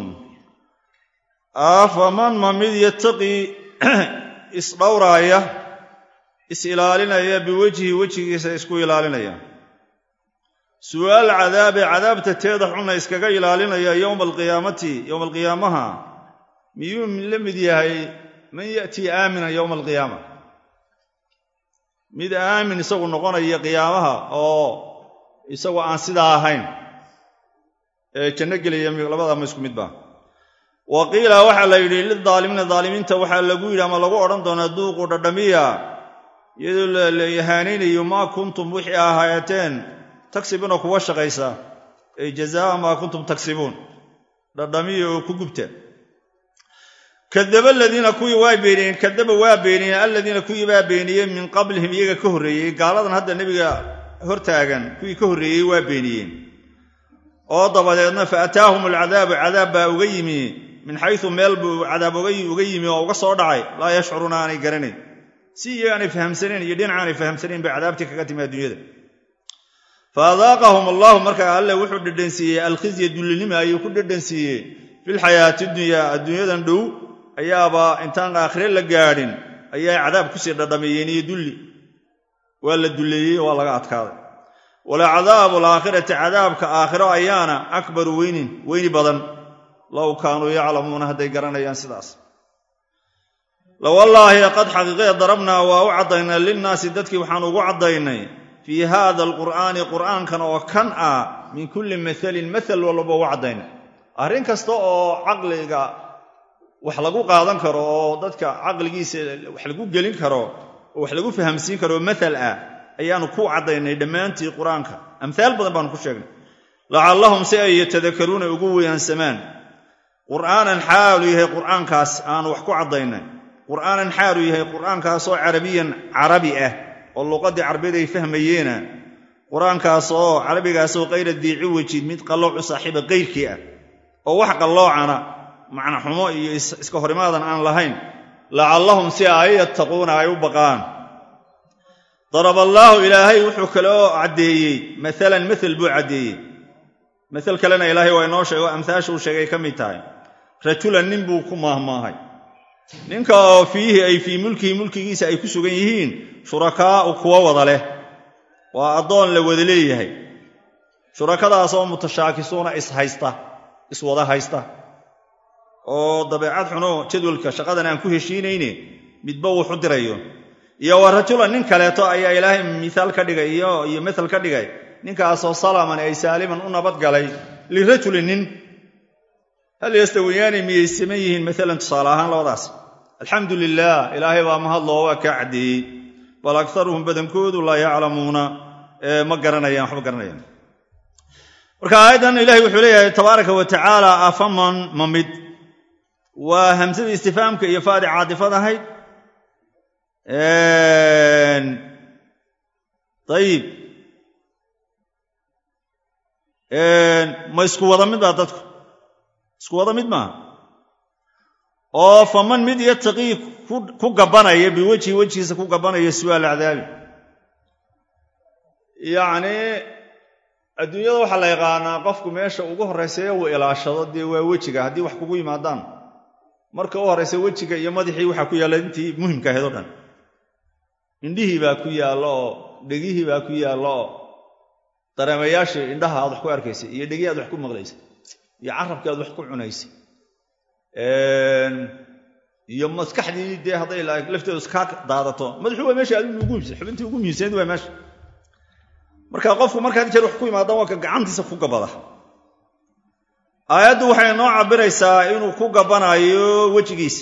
afaman ma mid yattaqii isdhowraaya is-ilaalinaya biwejhi wejigiisa isku ilaalinaya su'aal cadaabe cadaabta teeda xunna iskaga ilaalinaya yowma alqiyaamati yowma alqiyaamaha miyuu la mid yahay man ya'tii aaminan yowma alqiyaama mid aamin isagu noqonaya qiyaamaha oo isagu aan sidaa ahayn ee janno gelaya labada ma isku midba wa qiila waxaa la yidhi lidaalimiina daalimiinta waxaa lagu yidhi ama lagu odhan doonaa duuqu dhadhamiya iyadoo la ihaanaynayo maa kuntum wixii ahaayateen tagsibuuna kuwa shaqaysa ay jazaa maa kuntum tagsibuun dhadhamiya oo ku gubta kadaba aladiina kuwii waa beeniyeen kadaba waa beeniyeen aladiina kuwii baa beeniyeen min qablihim iyaga ka horreeyey gaaladan hadda nebiga hortaagan kuwii ka horreeyey waa beeniyeen oo dabadeedna fa ataahum alcadaabu cadaab baa uga yimi min xaysu meel buu cadaab uga yimi oo uga soo dhacay laa yashcuruuna aanay garanayn si iyaga aanay fahamsanayn iyo dhinac aanay fahamsanayn bay cadaabtii kaga timi adduunyada fa adaaqahum allahu markaa alle wuxuu dhedhansiiyey alkhizya dullinima ayuu ku dhedhansiiyey filxayaati dunyaa adduunyadan dhow ayaaba intaan aakhire la gaadhin ayaa cadaab kusii dhadhamiyeen iyo dulli waa la dulleeyey waa laga adkaaday walacadaabu alaakhirati cadaabka aakhiro ayaana akbaru weynin weyni badan low kaanuu yaclamuuna hadday garanayaan sidaas lawallaahi qad xaqiiqee darabnaa waa u caddaynay linnaasi dadkii waxaan ugu caddaynay fii haada alqur'aani qur'aankan oo kan ah min kulli mahalin mahal walba ugu caddaynay arrin kasta oo caqliga wax lagu qaadan karo oo dadka caqligiisa wax lagu gelin karo oo wax lagu fahamsiin karo mahal ah ayaanu ku caddaynay dhammaantii qur-aanka amhaal badan baanu ku sheegnay lacallahum si ay yatadakaruuna ugu weyaansamaan qur'aanan xaalu yahay qur'aankaas aanu wax ku caddaynay qur'aanan xaalu yahay qur'aankaasoo carabiyan carabi ah oo luqaddii carbeed ay fahmayeena qur-aankaas oo carabigaasoo kayra diici wejid mid qalloocu saaxiiba kayrkii ah oo wax qalloocana macna xumo iyo iska horimaadan aan lahayn lacallahum si ay yattaquuna ay u baqaan daraballaahu ilaahay wuxuu kaloo caddeeyey maalan mael buu caddeeyey mael kalena ilaahay waa inoo sheego amhaashuu sheegay ka mid tahay rajulan nin buu ku maahmaahay ninka oo fiihi ay fii mulkihi mulkigiisa ay ku sugan yihiin shurakaa'u kuwo wada leh waa addoon la wada leeyahay shurakadaasoo mutashaakisuuna ishaysta iswada haysta oo dabeecad xuno jadwalka shaqadan aan ku heshiinayne midba wuxu dirayo iyo wa rajulan nin kaleeto ayaa ilaahay miaal ka dhigay iyo maal ka dhigay ninkaasoo salaman ay saaliman u nabadgalay lirajulin nin hal yastawiyaani miyay siman yihiin maalan tusaale ahaan labadaas alxamdu lilaah ilaahay baa mahadloo waa kaa caddeeyey bal akaruhum badankoodu laa yaclamuuna ma garanayaan waxba garanayaan marka aayaddan ilahay wuxuu leeyahay tabaaraka wa tacaala afaman ma mid waa hamsadii istifaamka iyo faadi caadifad ahayd ayib ma isku wada mid baa dadku isku wada mid maaha oo faman mid yataqii ku gabanaya biwejhi wejigiisa ku gabanaya su'aal cadaabi yacnii adduunyada waxaa la yaqaanaa qofku meesha ugu horraysaye uu ilaashado dee waa wejiga haddii wax kugu yimaadaan marka u horraysa wejiga iyo madaxii waxaa ku yaalla intii muhimka ahayd o dhan indhihii baa ku yaallo oo dhegihii baa ku yaallo oo dareemayaashii indhaha aad wax ku arkaysay iyo dhegihii aad wax ku maqlaysay iyo carabkii aad wax ku cunaysay iyo maskaxdii dee hadday lafteedu iskaa daadato madaxu waa meesha adigu ugu muhimsan xubintii ugu muhiimsanayd waa meesha marka qofku marka had jeer wax ku yimaadaan waa ka gacantiisa ku gabada aayaddu waxay noo cabiraysaa inuu ku gabanaayo wejigiisa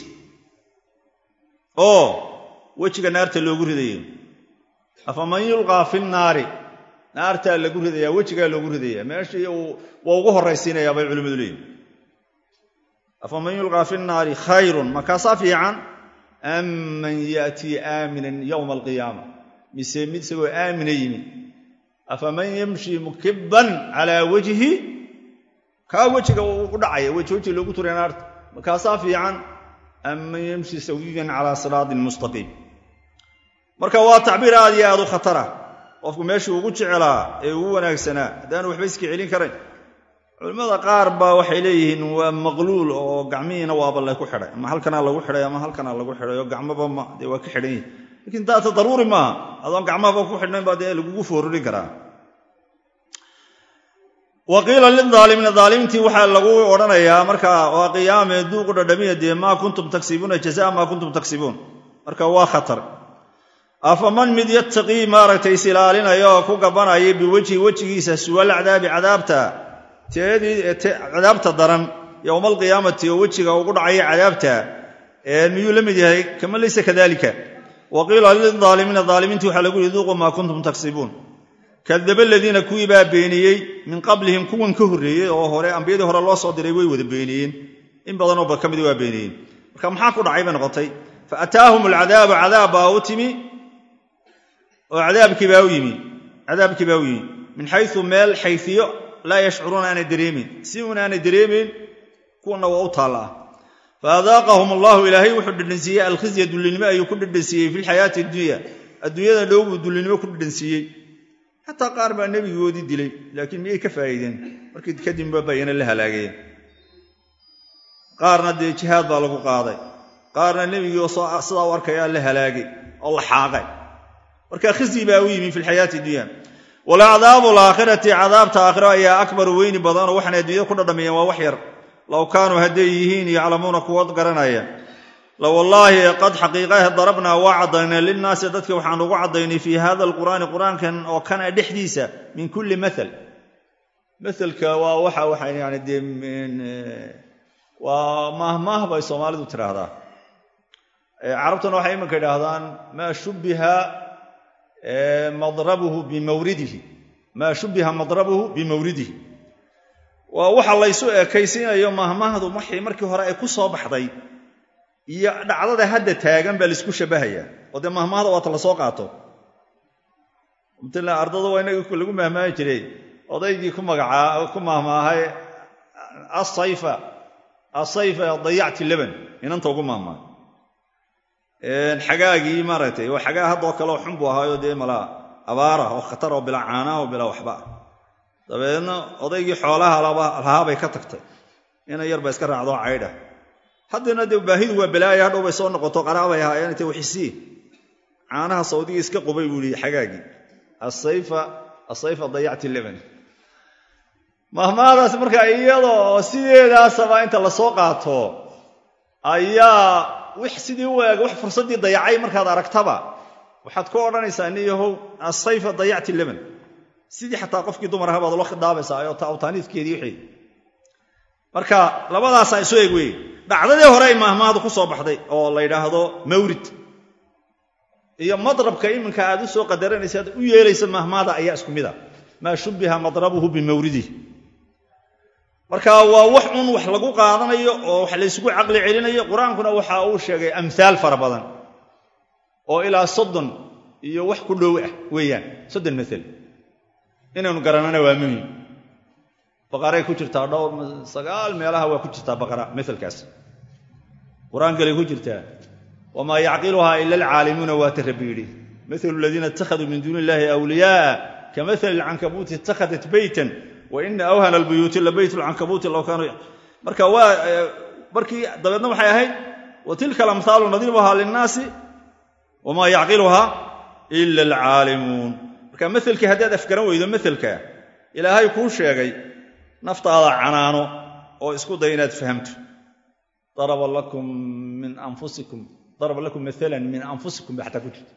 oo wejiga naarta loogu ridayo afaman yulqaa fi nnaari naartaa lagu ridayaa wejigaa loogu ridaya meeshii waa ugu horraysiinayaa bay culimmadu leeyihin afaman yulqaa fi nnaari khayrun makaasaa fiican am man yaatii aaminan yowma alqiyaama mise mid isagoo aamina yimi afaman yamshi mukibban calaa wajhi kaa wejiga u dhacaya weji weji loogu turay naarta makaasaa fiican am man yamshi sawiyan calaa siraatin mustaqiim marka waa tacbiir aad iyo aad u khatara qofku meeshuu ugu jecelaa ee ugu wanaagsanaa haddaanu waxba iska celin karayn culimmada qaar baa waxay leeyihiin waa maqluul oo gacmihiina waaba la ku xidhay ama halkanaa lagu xidhay ama halkanaa lagu xidhay oo gacmaba ma dee waa ka xidhan yihin lakiin daata daruuri maaha adoon gacmahaba ku xidhnayn baa dee lagugu foorurin karaa wa qiila lilaalimiina aalimiintii waxaa lagu odhanayaa marka waa qiyaame duuqu dhadhamiya dee maa kuntum tagsibuuna jazaa maa kuntum tagsibuun marka waa khatar afaman mid yattaqii maaragtay is ilaalinaya oo ku gabanaya biwejhi wejigiisa suwal cadaabi cadaabta cadaabta daran yowma alqiyaamati oo wejiga ugu dhacaya cadaabta miyuu la mid yahay kama laysa kadalika wa qiila lilaalimiina aalimiintii waxaa lagu yihi duuqu maa kuntum tagsibuun kadaba aladiina kuwii baa beeniyey min qablihim kuwan ka horreeyey oo hore ambiyadii hore loo soo diray way wada beeniyeen in badanoo ba ka mid waa beeniyeen marka maxaa ku dhacay bay noqotay fa ataahum alcadaabu cadaab baa u timi oo cadaabkii baa u yimi cadaabkii baa u yimi min xayu meel xayfiyo laa yashcuruuna aanay dareemeyn si uun aanay dareemeyn kuwana waa u taallaa fa adaaqahum allahu ilaahay wuxuu dhedhansiiyey alkhizya dullinimo ayuu ku dhedhansiiyey fi lxayaati addunya adduunyada dhow buu dullinimo ku dhedhansiiyey xataa qaar baa nebigoodii dilay laakiin miyay ka faa'iideen markii kadibba bayana la halaagayeen qaarna dee jihaad baa lagu qaaday qaarna nebigii oo sidaa u arkayaa la halaagay oo la xaaqay marka khizyi baa u yimi fi lxayaati dunya walacdaabu alaakhirati cadaabta aakhiro ayaa akbaru weyni badanoo waxaanay adduunyada ku dhadhamiyeen waa wax yar low kaanuu hadday yihiin yaclamuuna kuwa garanaya la wallaahi qad xaqiiqahe darabnaa waa caddaynay linnaasi dadka waxaan ugu caddaynay fii hada alqur'aani qur'aankan oo kana dhexdiisa min kulli maal maalka waa waxa waxa yani dee waa maahmaah bay soomaalidu tidhaahdaa carabtuna waxay iminka idhaahdaan maa shubbiha madrabuhu bimawridihi maa shubbiha madrabuhu bimawridihi waa waxa laysu ekaysiinayo maahmaahdu waxay markii hore ay ku soo baxday iyo dhacdada hadda taagan baa laisku shabbahayaa oo dee mahmaahda waata la soo qaato mtala ardada waa inaga lagu mahmaahi jiray odaygii ku magacaa ku mahmaahay asayfa asayfa dayacti leban inanta ugu mahmaahay xagaagii maaragtay waa xagaa haddoo kaleo xun buu ahaayo dee malaa abaara oo khatar oo bilaa caanaa oo bilaa waxba ah dabeedna odaygii xoolaha lahaabay ka tagtay ina yar ba iska raacdoo caydha haddana dee baahidu waa balaaya hadhow bay soo noqoto qaraabay ahaayeen intay waxisii caanaha sawdigii iska qubay buu yihi xagaagii asayfa asayfa dayacti leban mahmaadaas marka iyadoo sideedaasaba inta lasoo qaato ayaa wix sidii u eeg wax fursaddii dayacay markaad aragtaba waxaad ku odhanaysaa niyahow asayfa dayacti leban sidii xataa qofkii dumar aha baad ula khidaabaysaa oo awtaaniidkeedii wixii marka labadaasaa isu eeg weeye dhacdadii hore ay maahmaahdu ku soo baxday oo la yidhaahdo mawrid iyo madrabka iminka aad u soo qadaranaysa aad u yeelaysa maahmaahda ayaa isku mid a maa shubbiha madrabuhu bimawridih marka waa wax un wax lagu qaadanayo oo wax laysugu caqli celinayo qur-aankuna waxa uu sheegay amhaal fara badan oo ilaa soddon iyo wax ku dhow ah weeyaan soddon maal inaynu garanana waa muhim baqaray ku jirtaa dhowr sagaal meelaha waa ku jirtaa baqara maalkaas qur-aankalay ku jirtaa wamaa yacqiluhaa ila alcaalimuuna waata rabbi yidhi maalu aladiina ittakhaduu min duuni illahi awliyaaa kamahali alcankabuuti ittakhadat beytan wa ina awhana albuyuuti la beyt lcankabuuti low kaanuu marka waa markii dabeedna waxay ahayd wa tilka alamhaalu nadiibuhaa linnaasi wamaa yacqiluhaa ila alcaalimuun marka maalkii haddaad afgaran weydo maalka ilaahay kuu sheegay naftaada canaano oo isku day inaad fahamto daraba lakum min anfusikum daraba lakum maalan min anfusikum ba xataa ku jirta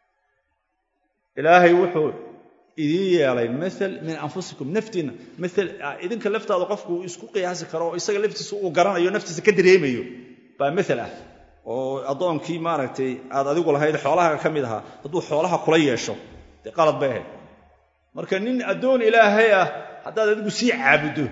ilaahay wuxuu idiin yeelay maal min anfusikum naftiinna maal idinka laftaada qofku uu isku qiyaasi karo oo isaga laftiisa uu garanayo naftiisa ka dareemayo baa maal ah oo addoonkii maaragtay aad adigu lahayd xoolaha ka mid ahaa hadduu xoolaha kula yeesho dee qalad bay ahayd marka nin addoon ilaahay ah haddaad adigu sii caabuddo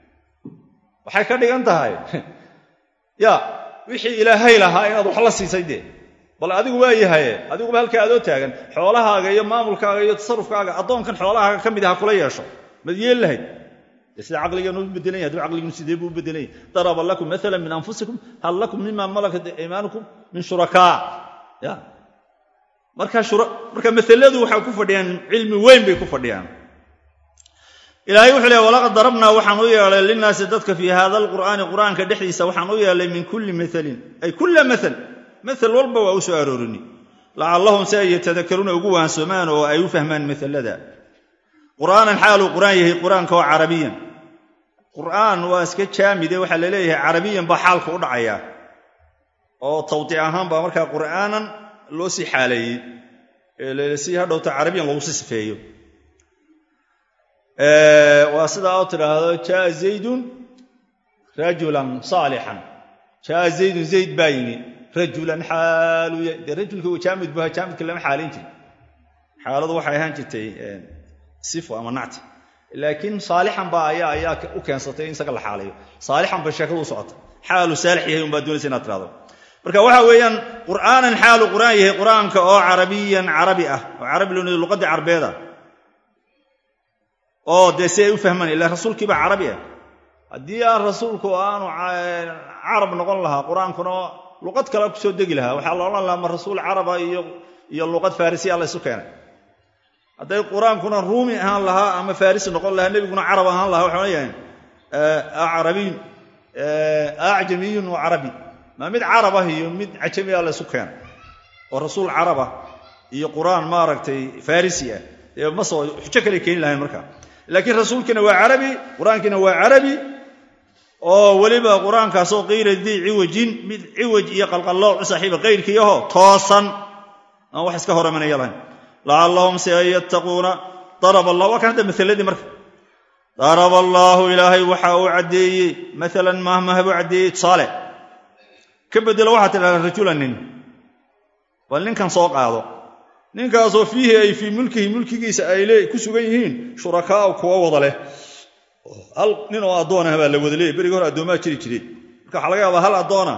waxay ka dhigan tahay ya wixii ilaahay lahaa inaad wax la siisay dee bal adigu waa yahaye adiguba halkaa adoo taagan xoolahaaga iyo maamulkaaga iyo tasarufkaaga addoonkan xoolahaaga ka mid aha kula yeesho mad yeel lahayd dee sida caqligeenu u bedelan yahy haduu caqligeenu sidee buu u bedelan yahy daraba lakum maala min anfusikum hal lakum mima malakat imaanukum min shurakaa ya marka marka masaladu waxay ku fadhiyaan cilmi weyn bay ku fadhiyaan ilaahay wuxuu leey walaqad darabnaa waxaan u yeelay linnaasi dadka fii hada alqur'aani qur'aanka dhexdiisa waxaan u yeelay min kulli maalin ay kulla maal maal walba waa u soo aroorini lacallahum si ay yatadakaruuna ugu waansoomaan oo ay u fahmaan maalada qur'aanan xaaluu qur'aan yahay qur'aanka oo carabiyan qur'aan waa iska jaamide waxaa la leeyahay carabiyan baa xaalka u dhacaya oo tawdiic ahaan baa markaa qur'aanan loo sii xaaleeyey si hadhowta carabiyan loogu sii sifeeyo waa sidaa oo tidhaahdo jaa zaydun rajulan saalixan jaa zaydun zayd baa yimi rajulan xaalu dee rajulka jaamid buha jaamidka lama xaalayn jirin xaaladu waxay ahaan jirtay sifo ama nacti laakiin saalixan baa ayaa ayaa u keensatay in isaga la xaalayo saalixan bay sheekadu u socota xaalu saalix yahay unbaa doonaysa inaad tirahdo marka waxa weeyaan qur'aanan xaalu qur'aan yahay qur'aanka oo carabiyan carabi ah oo carabi loo luqadii carbeeda oo dee si ay u fahmaan ila rasuulkiiba carabi ah haddii aan rasuulku aanu carab noqon lahaa qur-aankuna luqad kale kusoo degi lahaa waxaa la odhan lahaa ma rasuul caraba iyo luqad farisiya la ysu keenay hadday qur-aankuna ruumi ahaan lahaa ama farisi noqon lahaa nebiguna carab ahaan lahaa waxay odhan yahayn arabiyun acjamiyun wa carabi maa mid carab ah iyo mid cajami ah la ysu keenay oo rasuul caraba iyo qur-aan maaragtay farisi ah dee ma soo xujo kale keeni lahayn markaa laakiin rasuulkiina waa carabi qur-aankiina waa carabi oo weliba qur-aankaasoo qiila dii ciwajin mid ciwaj iyo qalqallooc u saaxiiba qayrkiiyaho toosan aan wax iska hor imanaya lahayn lacallahum si an yattaquuna daraba allah waa kan hadda maaladii marka daraba allaahu ilaahay waxa uu caddeeyey maalan mahmah buu caddeeyey tusaale ka bedelo waxaa tidhahdaa rajulan nin bal ninkan soo qaado ninkaasoo fiihi ay fii mulkihi mulkigiisa ay ku sugan yihiin shurakaau kuwa wada leh hal nin oo addoon ah baa la wada leeyay berigi hore addoomaa jiri jiray marka waxaa laga yaabaa hal addoona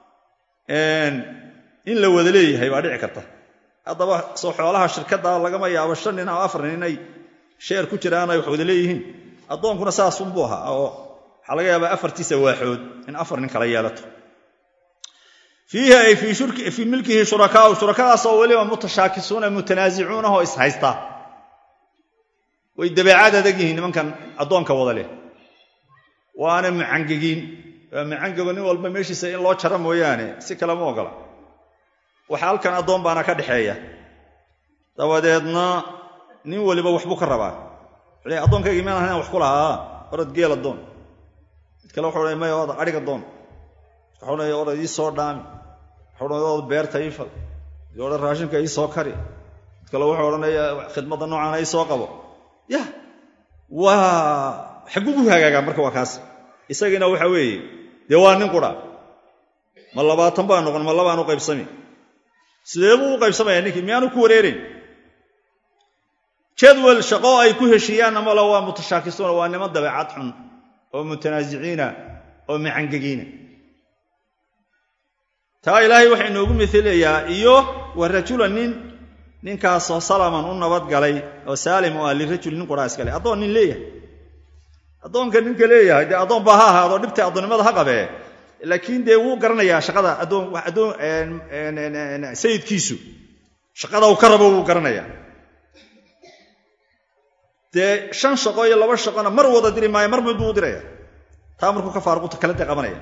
in la wada leeyahay baa dhici karta haddaba soo xoolaha shirkadda lagama yaabo shan nin ama afar nin inay sheer ku jiraan ay wax wada leeyihiin addoonkuna saasunbuu ahaa oo waxaa laga yaabaa afartiisa waaxood in afar nin kala yeelato fiihi ay fii milkihi shurakaau shurakadaasoo weliba mutashaakisuuna mutanaasicuuna oo ishaysta way dabeecad adag yihiin nimankan addoonka wada leh waana mucangegiin waa mucangego nin walba meeshiisa in loo jaro mooyaane si kale ma ogola waxa halkan addoon baana ka dhexeeya dabadeedna nin weliba waxbuu ka rabaa wuxuu addoonkayga miaan ahayn wax ku lahaa orad geel addoon mid kale wuxuu odhanay maya oda adhig addoon waxuu odhanaya orad ii soo dhaami waxuu odhanaya od beerta ii fal mid odhan raashinka ii soo kari mid kale wuxuu odhanaya khidmadda noocaana ii soo qabo ya waa xagugu hagaagaa marka waa kaas isagiina waxa weeye dee waa nin qura ma labaatan baa noqon ma labaan u qaybsami sidee buu u qaybsamaya ninkii miyaanu ku wareerayn jadwal shaqo ay ku heshiiyaan amala waa mutashaakisuuna waa niman dabeecad xun oo mutanaasiciina oo macangegiina taa ilaahay waxaa inoogu mailayaa iyo wa rajulan nin ninkaasoo salaman u nabadgalay oo saalim oo ah lirajuli nin quraa iskale addoon nin leeyahay addoonka ninka leeyahay dee addoon baa ha ahaado dhibta addoonnimada ha qabee laakiin dee wuu garanayaa shaqada addoon sayidkiisu shaqada uu ka rabo wuu garanayaa dee shan shaqo iyo laba shaqona mar wada diri maayo mar mid buu u diraya taa markuu ka faaruqta kala dee qabanaya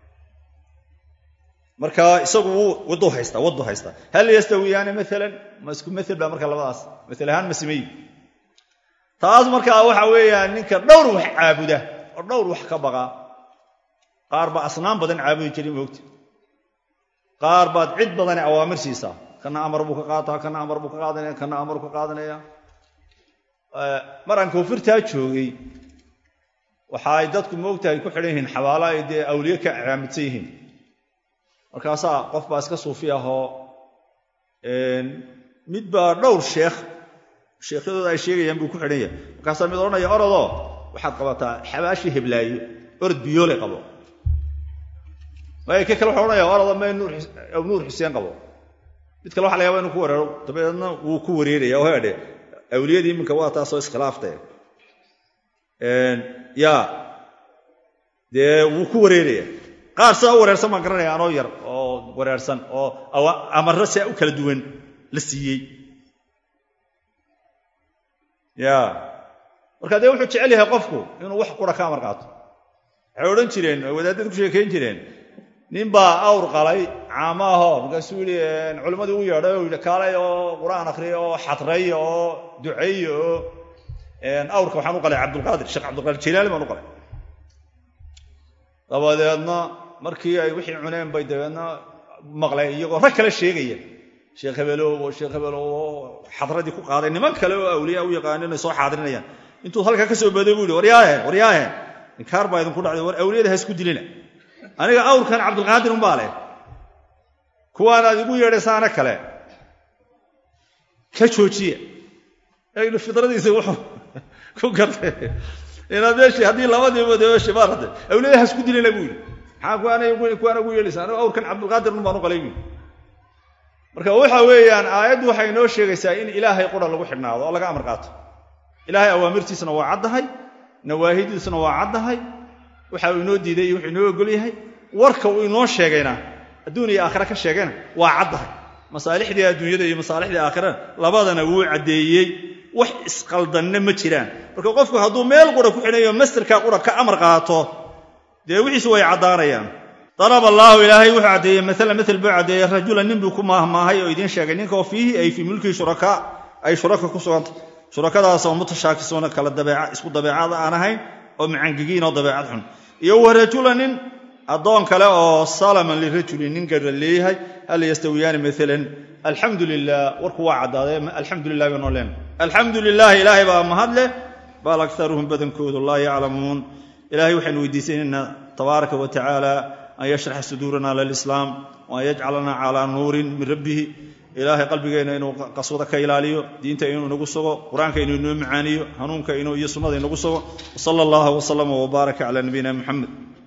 marka isagu wuu waddu haystaa waddu haystaa hal yastawiyaani maalan ma isku mael baa marka labadaas mael ahaan ma simeyi taas markaa waxa weeyaan ninka dhowr wax caabuda oo dhowr wax ka baqa qaar baa asnaan badan caabudi jiray moogta qaar baad cid badane awaamir siisaa kana amar buu ka qaataa kana amar buu ka qaadanaya kana amar ka qaadanaya maraan koonfurtaa joogay waxa ay dadku moogtahay ku xidhan yihiin xabaalo ay dee awliye ka caamidsan yihiin markaasaa qof baa iska suufi ahoo mid baa dhowr sheekh sheekhyadooda ay sheegayaan buu ku xidhan yahay markaasaa mid odhanaya orodoo waxaad qabataa xabaashii heblaayo orod biyoole qabo maya ka kale waxa odhanaya orodoo may nuur xuseen qabo mid kale waxa la yaba inu ku wareero dabeedna wuu ku wareeraya oo hedhe awliyadii iminka waa taasoo iskhilaaftee ya dee wuu ku wareeraya qaar sidaa u wareersan baan garanaya anoo yar oo wareersan oo amarro siaa u kala duwan la siiyey ya marka dee wuxuu jecel yahay qofku inuu wax qura ka amar qaato waxay odhan jireen oo wadaadada ku sheekayn jireen nin baa awr qalay caama ahoo markaasuu yidhi culimmadii u yeedhay oo yidhi kaalay oo qur-aan akhriya oo xadray oo duceey oo awrka waxaan u qalay cabdulqaadir sheekh cabdulqaadir jilaali baan u qalay dabadeedna markii ay wixii cuneen bay dabeedna maqleen iyagoo rag kale sheegaya sheekh hebelow oo sheekh hebelow oo xadradii ku qaaday niman kale oo awliya u yaqaano inay soo xaadirinayaan intuu halkaa ka soo baday buu yihi waryaaheen waryaaheen inkaar baa idinku dhacday war awliyada ha isku dilina aniga awrkan cabdulqaadir umbaa leh kuwaan aad igu yeedhaysaana kale ka joojiya aynu fidradiisa wuxuu ku gartay inaad meeshii haddii labadiiba de meeshii maarata awliyada ha isku dilina buu yidhi maxaa kuwaana ugu yeedhaysa aniga awrkan cabdulqaadir un baan u qalay buu yidhi marka waxa weeyaan aayaddu waxay inoo sheegaysaa in ilaahay qura lagu xidhnaado oo laga amar qaato ilaahay awaamirtiisana waa caddahay nawaahidiisuna waa caddahay waxa uu inoo diiday iyo wuxuu inoo ogol yahay warka uu inoo sheegayna adduun iyo aakhira ka sheegayna waa caddahay masaalixdii adduunyada iyo masaalixdii aakhirana labadana wuu caddeeyey wax isqaldanna ma jiraan marka qofku hadduu meel qura ku xidhayo mastarkaa qura ka amar qaato dee wixiisu way caddaanayaan darab allaahu ilaahay wuxuu caddeeyey maalan mael buu caddeeyey rajulan nin buu ku maahmaahay oo idiin sheegay ninka oo fiihi ay fii mulkii shurakaa ay shuraka ku suganta shurakadaasoo mutashaakisuuna kala dabeeca isku dabeecada aan ahayn oo macangegiin oo dabeecad xun iyo wa rajulan nin addoon kale oo salaman lirajulin nin garra leeyahay hal yastawiyaani maalan alxamdu lilah warku waa caddaaday alxamdu lilah bay noo leen alxamdu lilahi ilaahay baa mahad leh bal akaruhum badankoodu laa yaclamuun ilahay waxaynu weydiisanaynaa tabaaraka wa tacaala an yashraxa suduurana lilislaam waan yajcalana calaa nuurin min rabbihi ilaahay qalbigeenna inuu qaswado ka ilaaliyo diinta inuu inagu sugo qur-aanka inuu inoo macaaniyo hanuunka inuu iyo sunnada inagu sugo wsala allahu wslama wbaaraka cala nabiyina muxamed